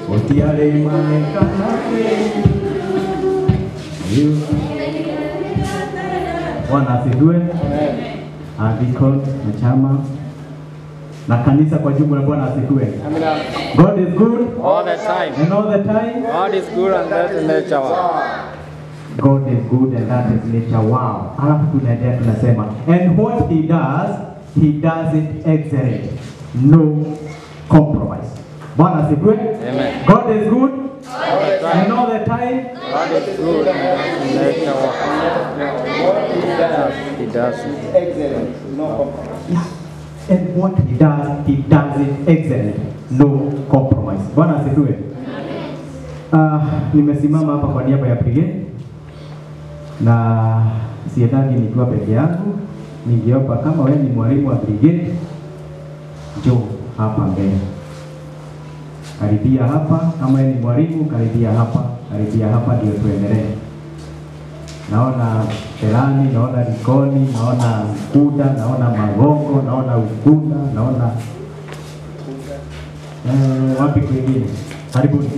Utiare maekana Bwana asifiwe. Ah, Deacon na chama na kanisa kwa jumla, Bwana asifiwe. Amina. God is good All the time. and all the time. God is good and that is nature. God is good and that is nature. Wow. Alafu tunaendelea tunasema, and what he does, he does it excellent. No compromise. Bwana asifiwe. Amen. God is good All the time. and all the time. God is good and that is nature. He does it. Excellent. No compromise. Yeah. And what he does, he does it excellent. No compromise. Bwana asifiwe. Uh, nimesimama hapa kwa niaba ya brigade na siendagi nikiwa peke yangu. Ningeomba kama wewe ni mwalimu wa brigade, njoo hapa mbele, karibia hapa. Kama wewe ni mwalimu, karibia hapa, karibia hapa ndio tuendelee. Naona Pelani, naona Likoni, naona Mkuda, naona Magongo, naona Ukunda, naona eh, wapi kwingine? Karibuni.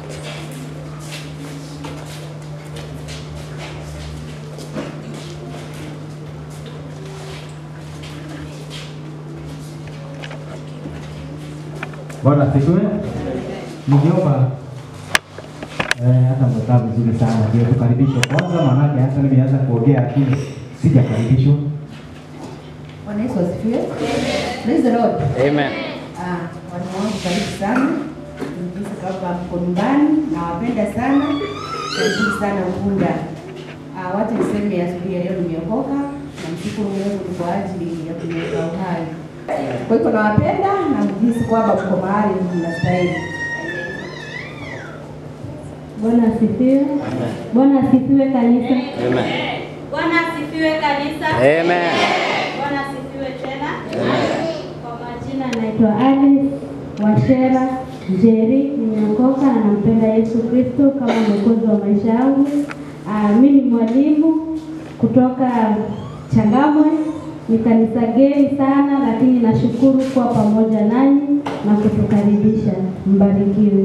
Bwana asifiwe. Ningeomba eh, hata mmekaa vizuri sana, ndio tukaribishwe kwanza, maanake hata nimeanza kuongea lakini sijakaribishwa. Bwana Yesu asifiwe. Praise the Lord. Amen. Ah, walimu wangu karibu sana. Jinsi kama mko nyumbani nawapenda sana. Karibu sana Ukunda. Ah, wacha niseme asubuhi ya leo nimeokoka na mshukuru Mungu ni kwa ajili ya kuniweka uhai. Kwa hivyo nawapenda na mjihisi kwamba mko mahali mnastahili. Bwana asifiwe. Bwana asifiwe kanisa. Amen. Bwana asifiwe kanisa. Amen. Bwana asifiwe tena. Kwa majina anaitwa Alice Washera Njeri, nimeokoka na nampenda Yesu Kristo kama mwokozi wa maisha yangu. Ah, mimi ni mwalimu kutoka Changamwe, ni kanisa geni sana, lakini nashukuru kuwa pamoja nanyi na kutukaribisha. Mbarikiwe.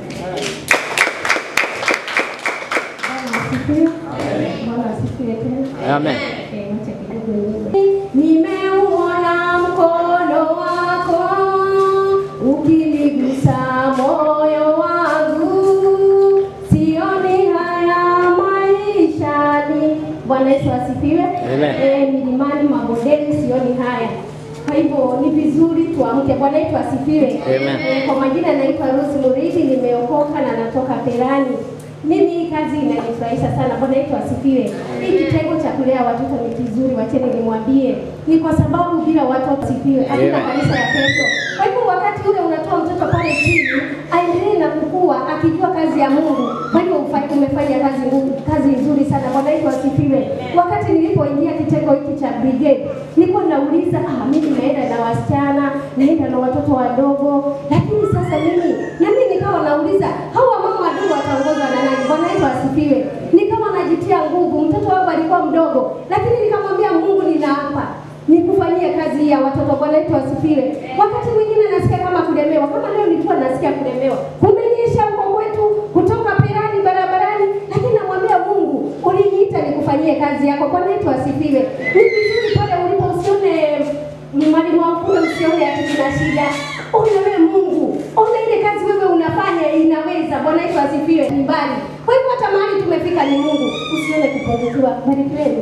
Bwana asifiwe. Bwana asifiwe tena. Amen. Okay, wacha kidogo niombe. Nimeuona mkono wako ukinigusa moyo wangu, sioni haya maishani. Bwana Yesu asifiwe. Amen. Eh, milimani, mabondeni sioni haya. Kwa hivyo ni vizuri tuamke. Bwana Yesu asifiwe. Amen. Eh, kwa majina naitwa Rose Muridi, nimeokoka na natoka Perani. Mimi hii kazi inanifurahisha sana. Bwana Yesu asifiwe. Hii kitengo cha kulea watoto ni kizuri, wacheni nimwambie, ni kwa sababu bila watoto asifiwe, hakuna Amen. kanisa ya kesho. Kwa hivyo wakati ule unatoa mtoto pale chini aendelee na kukua akijua kazi ya Mungu, kwa hivyo ufa- umefanya kazi ngumu, kazi nzuri sana. Bwana Yesu asifiwe. Wakati nilipoingia kitengo hiki cha brigade, nilikuwa nauliza ah, mimi naenda na wasichana, naenda na watoto wadogo, lakini sasa mimi nami nikawa nauliza hawa mama wadogo wataongozwa na nani? Bwana Yesu asifiwe. Nikawa najitia nguvu, mtoto wangu alikuwa mdogo, lakini nikamwambia Mungu, ninaapa nikufanyie kazi hii ya watoto. Bwana Yesu asifiwe. Wakati mwingine nasikia kama kulemewa, kama leo nilikuwa nasikia kulemewa, kumenyesha huko kwetu kutoka Perani barabarani, lakini namwambia Mungu, uliniita nikufanyie kazi yako. Bwana Yesu asifiwe. Ni vizuri pale ulipo usione ni mwalimu wako kule, usione ati kuna shida. Ona wewe Mungu, ona ile kazi wewe unafanya inaweza. Bwana Yesu asifiwe. Ni mbali. Kwa hivyo hata mahali tumefika ni Mungu, usione kupungukiwa. Barikiweni.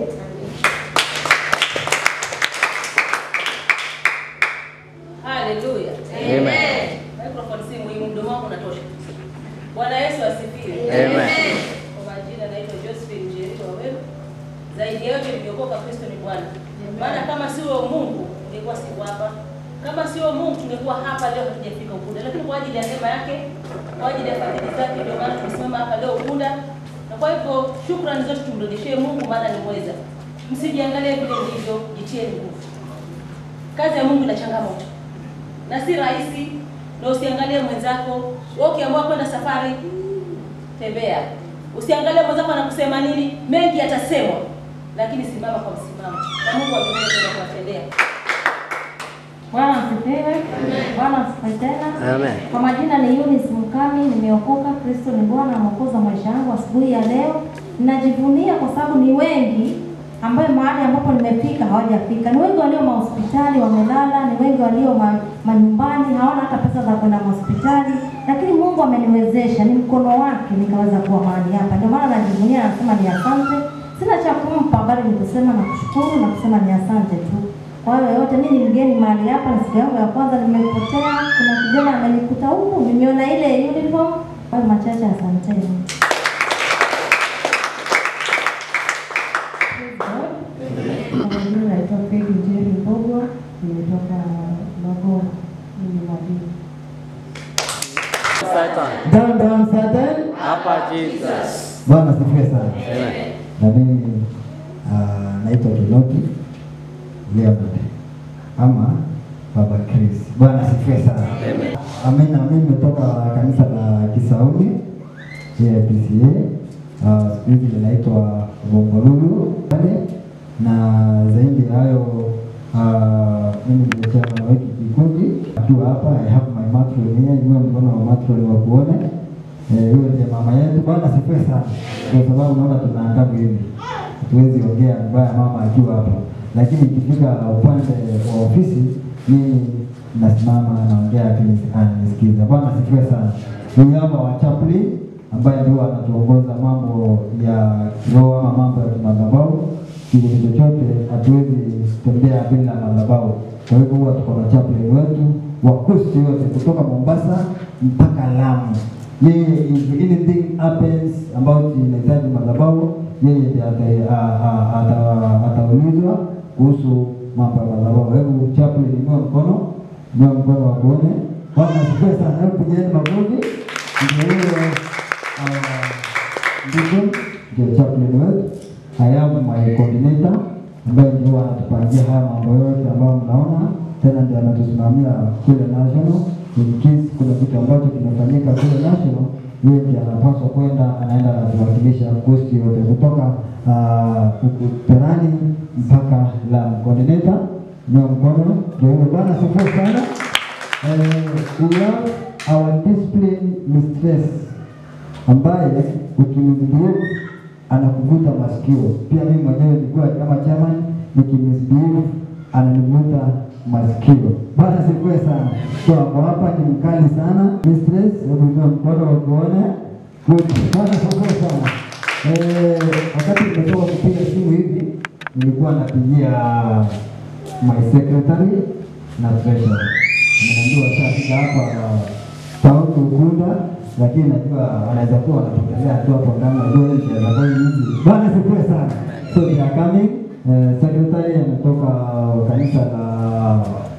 Haleluya. Amen. Microphone si muhimu, mdomo wako unatosha. Bwana Yesu asifiwe. Amen. Kwa majina naitwa Josephine Jerito Waweru. Zaidi ya yote nimeokoka Kristo ni Bwana. Maana kama sio Mungu ningekuwa siko hapa. Kama sio Mungu tungekuwa hapa leo hatujafika Ukunda, lakini kwa ajili ya neema yake, kwa ajili ya fadhili zake ndio maana tumesimama hapa leo Ukunda. Na kwa hivyo shukrani zote tumrudishie Mungu maana ni mweza. Msijiangalie vile ndivyo, jitieni nguvu. Kazi ya Mungu ina changamoto na si rahisi, na usiangalie mwenzako. Wewe ukiamua kwenda safari, tembea. Usiangalie mwenzako anakusema nini, mengi yatasemwa, lakini simama kwa msimamo, na Mungu amekuja kwenda kuwatendea. Bwana asifiwe. Bwana asifiwe tena. Amen. Kwa majina ni Eunice Mkami, nimeokoka. Kristo ni Bwana na Mwokozi wa maisha yangu. Asubuhi ya leo ninajivunia kwa sababu ni wengi ambayo mahali ambapo nimefika hawajafika. Ni wengi walio mahospitali wamelala, ni wengi walio ma, manyumbani hawana hata pesa za kwenda mahospitali, lakini Mungu ameniwezesha, ni mkono wake nikaweza kuwa mahali hapa. Ndio maana najivunia, nasema ni asante. Sina cha kumpa, bali ni kusema na kushukuru na kusema ni asante tu. Kwa hiyo yote, mimi ni mgeni mahali hapa, ni siku yangu ya kwanza nimepotea. Kuna kijana amenikuta huku, nimeona ile uniform. Kwa hiyo machache, asanteni. Kwa majina naitwa Pegi Njeri Mbogo, nimetoka Magogo, mimi ni mwalimu. Satan. Down, down, Satan. Hapa Jesus. Bwana asifiwe sana. Amen. Na mimi ah, naitwa Kinoki Leonard ama Baba Chris. Bwana asifiwe sana. Amen. Amina. Mimi nimetoka kanisa la Kisauni JPCA, uh, siku hizi linaitwa Bombolulu pale, na zaidi ya hayo uh, mimi ni chama wetu kikundi akiwa hapa. I have my matron here, niwe mkono wa matron wa kuone Eh, huyo ndiye mama yetu. Bwana asifiwe sana, kwa sababu naona tuna adabu hivi, hatuwezi ongea vibaya mama akiwa hapa, lakini ikifika upande wa ofisi mimi nasimama naongea akini- ananisikiza. Bwana asifiwe sana. Huyu hapa wa chaplain ambaye ndio anatuongoza mambo ya kiroho ama mambo ya kimadhabahu. Kitu chochote hatuwezi tembea bila madhabahu. Kwa hivyo huwa tuko na chaplain wetu wa kosti yote kutoka Mombasa mpaka Lamu. Yeye if anything happens ambayo inahitaji madhabahu, yeye ndiye ata- a- a- ata- ataulizwa kuhusu mambo ya madhabahu. Hebu chaplain, inua mkono, inua mkono wa kuone. Bwana asifiwe sana. Hebu pigeni makofi. Ndio huyo ah, ndugu ndio chaplain wetu. I have my coordinator ambaye ndio anatupangia haya mambo yote ambayo mnaona, tena ndio anatusimamia kule national. In case kuna kitu ambacho kimefanyika kule national, yeye ndiye anapaswa kwenda, anaenda anatuwakilisha kosti yote kutoka ah, huku Perani mpaka Lamu. Coordinator, ndio mkono ndio huyo. Bwana asifiwe sana. Eh, we have our discipline mistress ambaye ukimisbehave anakuvuta masikio. Pia mimi mwenyewe nilikuwa kama chairman nikimisbehave ananivuta masikio. Bwana sifiwe sana. So hapo hapa ni mkali sana. Mistress, hebu inua mkono uone. Good. Bwana sifiwe sana. Eh, wakati nimetoka kupiga simu hivi nilikuwa napigia my secretary na treasurer. Nimeambiwa shafika hapa town Ukunda, lakini najua wanaweza kuwa wanapotelea tu hapo ndani ya joint ya Zaboi hizi. Bwana sifiwe sana. So they are coming. Eh, secretary ametoka kanisa la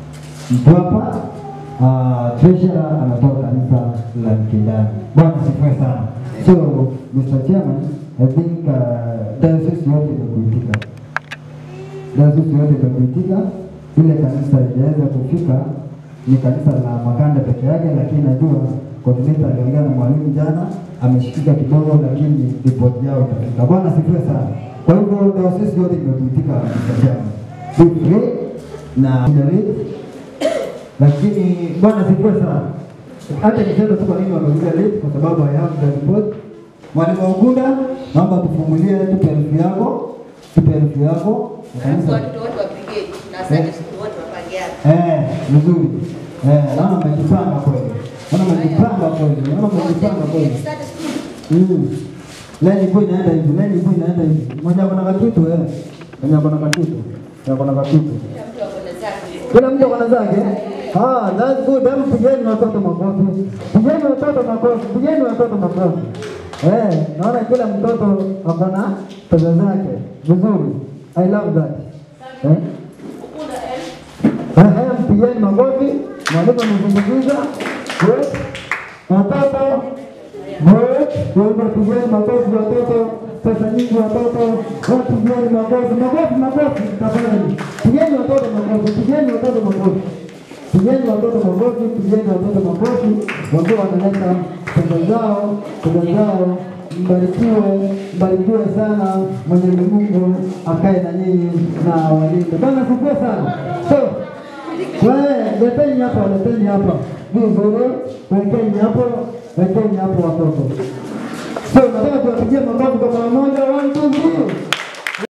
Mtwapa. Uh, treasurer anatoka kanisa la Mkindani. Bwana sifiwe sana. So Mr. Chairman, I think uh, diocese yote imekuitika dayosisi yote imekuitika. Ile kanisa lijaweza kufika ni kanisa la Makanda peke yake, lakini najua coordinator aliongea na mwalimu jana, ameshikika kidogo, lakini ripoti yao itafika. Bwana sifiwe sana. Kwa hivyo dayosisi yote imekuitika msajama, be free na generate, lakini Bwana sifiwe sana. Hata niseme tu kwa nini wamekuja late, kwa sababu I have the report. Mwalimu wa Ugunda, naomba tufungulie, tupe elfu yako, tupe elfu yako Alafu watoto wote wapige na Sunday school wote wapangiane. Eh, vizuri. Eh, naona mmejipanga kweli. Naona mmejipanga kweli. Naona mmejipanga kweli. Sunday school. Mm. Leni boy inaenda hivi, leni boy inaenda hivi. Mmoja ako na kakitu eh. Mmoja ako na kakitu. Mmoja ako na kakitu. Kila mtu ako na zake. Kila mtu ako na zake. Ah, that's good. Hebu pigeni watoto makofi. Pigeni watoto makofi. Pigeni watoto makofi. Eh, naona kila mtoto ako na pesa zake. Vizuri. I love that. Eh? Ukunda eh. Ehe, mpigeni makofi. Mwalimu amezungumza. Good. Watoto. Good. Wewe pigeni makofi watoto. Pesa nyingi watoto. Wewe pigeni makofi. Makofi makofi tafadhali. Pigeni watoto makofi. Pigeni watoto makofi. Pigeni watoto makofi. Pigeni watoto makofi. Watoto wanaleta pesa zao, pesa zao. Mbarikiwe, mbarikiwe sana. Mwenyezi Mungu akae na nyinyi na walinde. Bwana sifiwe sana. So, Wewe leteni hapa, leteni hapa. Vizuri, wekeni hapo, wekeni hapo watoto. So nataka tuwapigie makofi kwa pamoja.